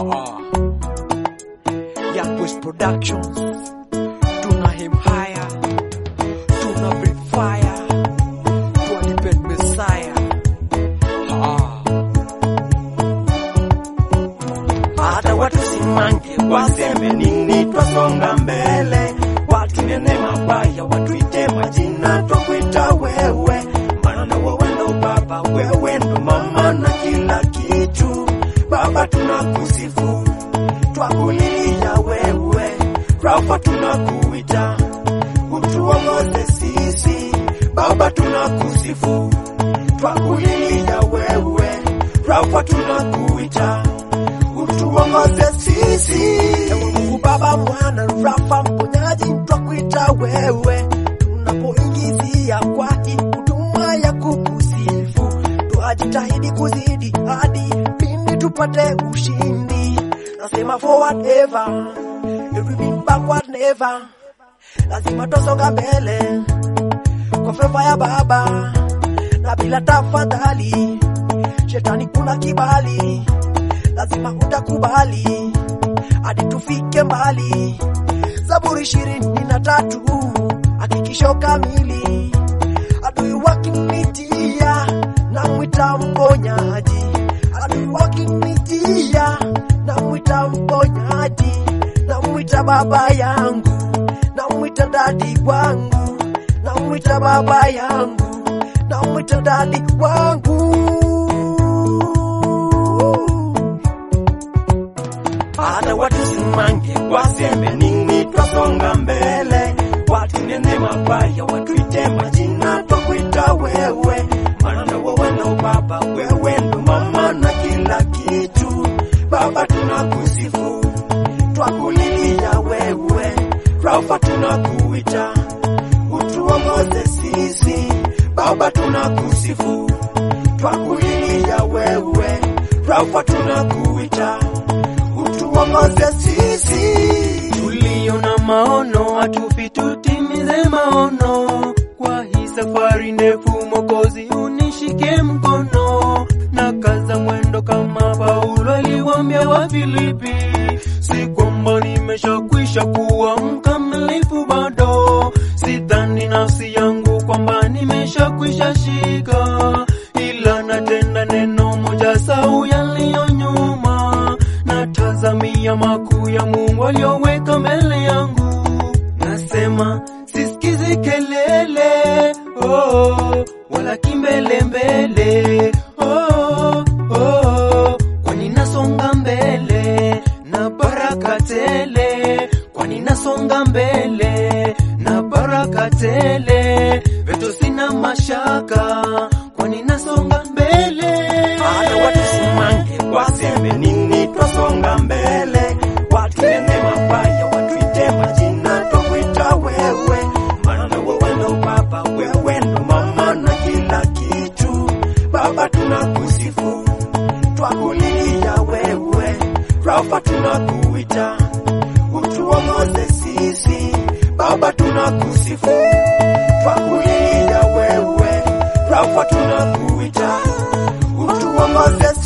Haa. Young Boys Productions tuna him higher tuna breathe fire tuadipend Messiah Haa. hata watu simange waseme nini, twasonga mbele, watunene mabaya, watuite majina, twakuita wewe, maana na wewe ndo baba, wewe ndo mama na kila kitu. Baba tunakusifu, twakulilia wewe, Rafa tunakuita, utuongoze sisi. Baba tunakusifu, twakulilia wewe, Rafa tunakuita utuongoze sisi. Ewe Mungu Baba, Mwana, Rafa, mponyaji, twakuita wewe, tunapoingizia kwa hii huduma ya kukusifu, twajitahidi kuzidi hadi pindi tupate ushindi. Nasema forward ever, every bit backward never, lazima twasonga mbele kwa feva ya Baba na bila tafadhali, shetani kuna kibali lazima utakubali hadi tufike mbali. Zaburi ishirini na tatu hakikisho kamili, adui wakinitia na mwita mponyaji, adui wakinitia na mwita mponyaji, na mwita baba yangu, na mwita dadi wangu, na mwita baba yangu, na mwita dadi wangu hata watu simange waseme nini, twasonga mbele, watunene mabaya, watuite majina, twakuita wewe, maana na wewe ndo baba, wewe ndo mama na kila kitu. Baba tunakusifu, twakulilia wewe, Rafa tunakuita, utuongoze sisi. Baba tunakusifu, twakulilia wewe, Rafa tunakuita utuongoze sisi. tulio na maono hatufi tutimize maono kwa hii safari ndefu mokozi unishike mkono na kaza mwendo kama paulo aliwambia wa filipi si kwamba nimeshakwisha kuwa mkamilifu bado sidhani nafsi yangu kwamba nimeshakwisha shika ila natenda neno moja sau yaliyo nyuma natazamia makuu ya Mungu aliyoweka mbele yangu. Nasema sisikizi kelele oh, wala kimbelembele oh, oh, kwani nasonga mbele na baraka tele, kwani nasonga mbele na baraka tele, veto sina mashaka, kwani nasonga mbele hata watu simange waseme nini, twasonga mbele, watunene mabaya, watuite majina, twakuita wewe, maana na wewe ndo baba, wewe ndo mama na kila kitu. Baba tunakusifu, twakulilia wewe, Rafa tunakuita, utuongoze sisi. Baba tunakusifu, twakulilia wewe, Rafa tunakuita, utuongoze